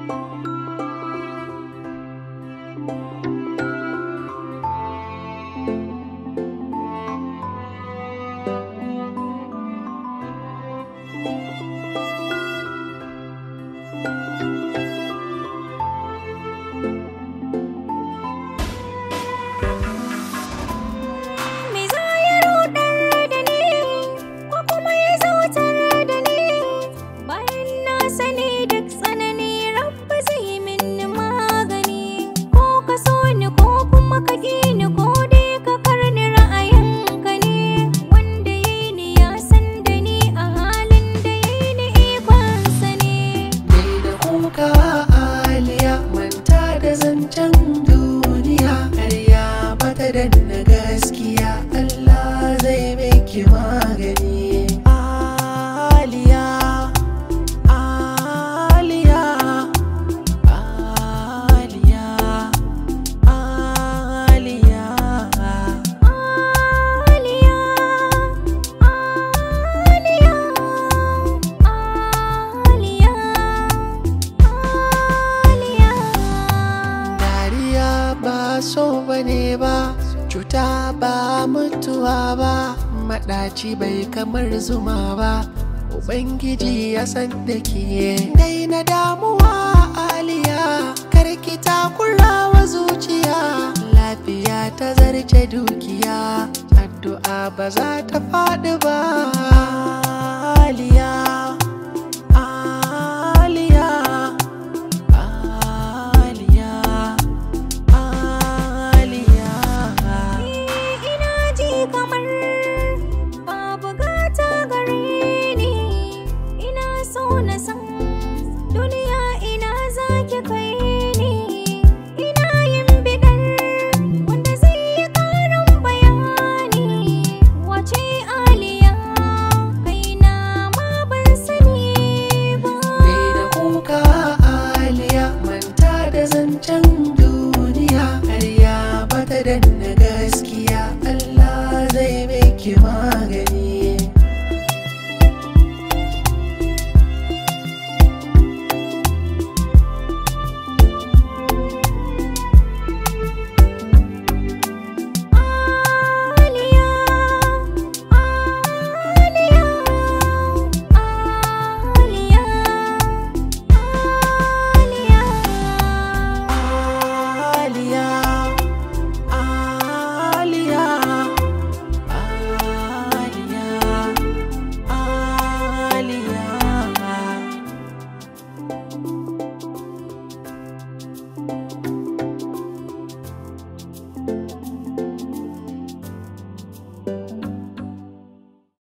Me za ya rudar da ni ko kuma ya zautar da ni bayan na sani duk tsanani rabba zai min magani ko ka so ni ko kuma ka ƙi ni ko dai ka karni ra'ayinka ne wanda ya yi ni ya san da ni a halin da ya yi ni ikonsa ne Dai da kuka aliya manta da zancen duniya Karya bata danna gaskiya Allah zai miki magani Aliya Aliya Aliya Aliya Aliya, Aliya, Aliya, Aliya. Dariya ba so bane ba, cuta ba mutuwa ba, maɗaci bai kamar zuma ba. Ubangiji ya san da ke dai na damuwa aliya, karki takura wa zuciya. Lafiya ta zarce dukiya, addu'a ba za ta faɗi ba. Aliya, aliya. Aliya, Aliya. Ina ji kamar babu gata gare ni, ina so na san duniya ina zaki kai ni. Ina yin bidar wanda zai yi ƙarin bayani. Wace Aliya, kaina ma ban sani ba. Daina kuka Aliya, manta da zancen duniya. Karya bata danna gaskiya, Allah zai miki magani. Aliya, Aliya, Aliya, Aliya. Aliya, Aliya, Aliya.